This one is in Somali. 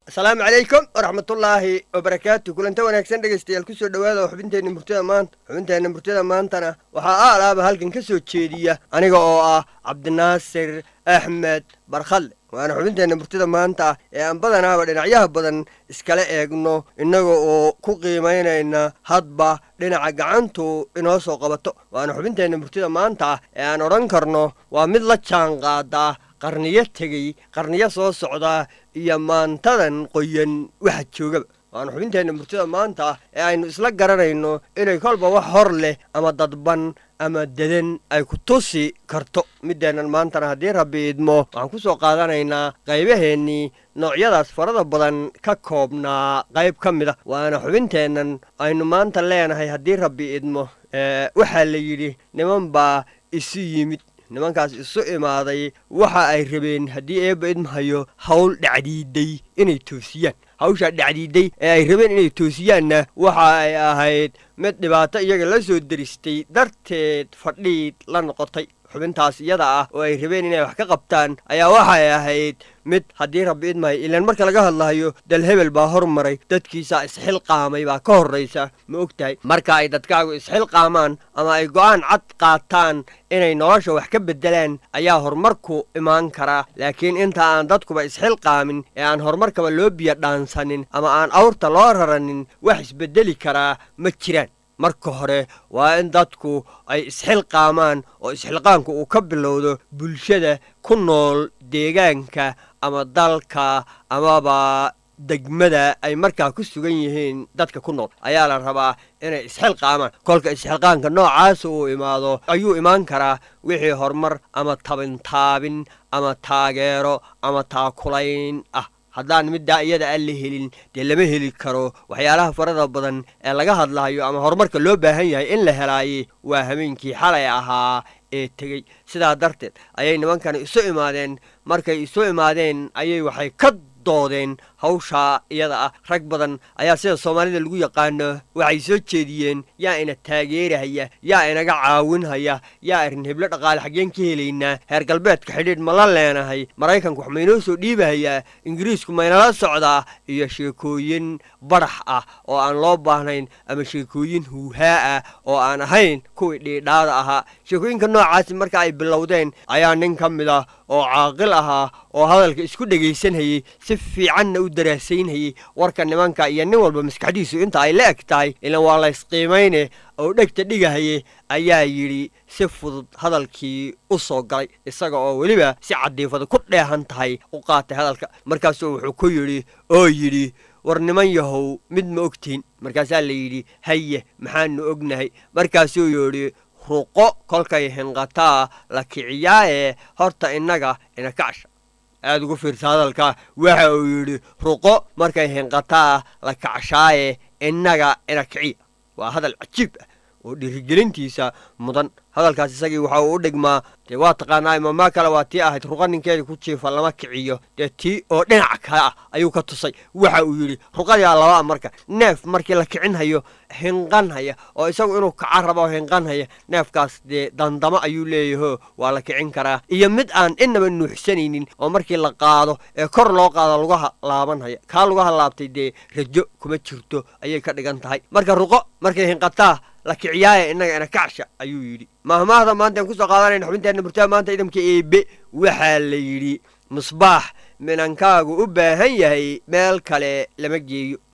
asalaamu calaykum waraxmatullaahi wabarakaatu kulanta wanaagsan dhegaystayaal kusoo dhowaada oo xubinteenna murtida maanta xubinteenna murtida maantana waxaa aalaaba halkan ka soo jeediya aniga oo ah cabdinaasir axmed barkhalle waana xubinteenna murtida maanta ee aan badanaaba dhinacyaha badan iskala eegno innaga oo ku qiimaynayna hadba dhinaca gacantu inoo soo qabato waana xubinteenna murtida maanta ee aan odhan karno waa mid la jaan qaada qarniyo tegey qarniyo soo socda iyo maantadan qoyan waxa joogaba waana xubinteenna murtida maanta ee aynu isla garanayno inay kolba wax hor leh ama dadban ama dedan ay ku tusi karto middeennan maantana haddii rabbi idmo waxaan ku soo qaadanaynaa qaybaheennii noocyadaas farada badan ka koobnaa qayb ka mid a waana xubinteennan aynu maanta leenahay haddii rabbi idmo waxaa la yidhi niman baa isu yimid nimankaas isu imaaday waxa ay rabeen haddii eebba idmahayo hawl dhacdiiday inay toosiyaan hawshaa dhacdiiday ee ay rabeen inay toosiyaanna waxa ay ahayd mid dhibaato iyaga la soo deristay darteed fadhiid la noqotay xubintaas iyada ah oo ay rabeen inay wax ka qabtaan ayaa waxay ahayd mid haddii rabbi idmahay ilaan marka laga hadlahayo dal hebel baa hormaray dadkiisaa isxilqaamay baa ka horraysa ma og tahay marka ay dadkaagu isxilqaamaan ama ay go'aan cad qaataan inay nolosha wax ka beddelaan ayaa horumarku imaan karaa laakiin inta aan dadkuba isxilqaamin ee aan horumarkaba loo biyo dhaansanin ama aan awrta loo raranin wax isbeddeli karaa ma jiraan marka hore waa in dadku ay isxilqaamaan oo isxilqaanku uu ka bilowdo bulshada ku nool deegaanka ama dalka amaba degmada ay markaa ku sugan yihiin dadka ku nool ayaa la rabaa inay isxilqaamaan kolka isxilqaanka noocaasa uu imaado ayuu imaan karaa wixii horumar ama tabintaabin ama taageero ama taakulayn ah haddaan middaa iyada aan la helin dee lama heli karo waxyaalaha farada badan ee laga hadlayo ama horumarka loo baahan yahay in la helaaye waa habeenkii xalay ahaa ee tegey sidaa darteed ayay nimankani isu imaadeen markay isu imaadeen ayay waxay ka doodeen hawshaa iyada ah rag badan ayaa sida soomaalida lagu yaqaano waxay soo jeediyeen yaa ina taageerahaya yaa inaga caawinhaya yaa arrin heblo dhaqaale xaggeen ka helaynaa heer galbeedka xidhiidh ma la leenahay maraykanku wax maynoo soo dhiibahayaa ingiriisku maynala socdaa iyo sheekooyin badax ah oo aan loo baahnayn ama sheekooyin huuhaa ah oo aan ahayn kuwii dhiidhaada ahaa sheekooyinka noocaasi marka ay bilowdeen ayaa nin ka mid ah oo caaqil ahaa oo hadalka isku dhegaysanhayey si fiicanna u daraasaynhayey warka nimanka iyo nin walba maskaxdiisu inta ay la eg tahay ilan waa la ysqiimayne oo dhegta dhigahaye ayaa yidhi si fudud hadalkii u soo galay isaga oo weliba si cadiifada ku dheehan tahay u qaatay hadalka markaasuu wuxuu ku yidhi oo yidhi war niman yahow mid ma ogtihin markaasaa la yidhi haye maxaanu ognahay markaasuu yidhi ruqo kolkay hinqataa la kiciyaaye horta innaga ina kacasha aada ugu fiirsa hadalkaa waxa uu yidhi ruqo markay hinqataa la kacshaaye innaga ina kiciya waa hadal cajiib ah oo dhiirigelintiisa mudan hadalkaas isagii waxa uu u dhigmaa dee waa taqaanaa imaamaa kale waa tii ahayd ruqa ninkeeda ku jiifa lama kiciyo dee tii oo dhinaca kale ah ayuu ka tusay waxa uu yidhi ruqadaa labaa marka neef markii la kicinhayo hinqanhaya oo isagu inuu kaca rabo hinqanhaya neefkaas dee dandamo ayuu leeyaho waa la kicin karaa iyo mid aan inaba nuuxsanaynin oo markii la qaado ee kor loo qaado lugaha laabanhaya kaa lugaha laabtay dee rajo kuma jirto ayay ka dhigan tahay marka ruqo markay hinqataa la kiciyaaya innaga ina kacsha ayuu yidhi mahmaahda maanta aan kusoo qaadanayna xubinteenna murtada maanta idamka eebe waxaa la yidhi musbaax minankaagu u baahan yahay meel kale lama geeyo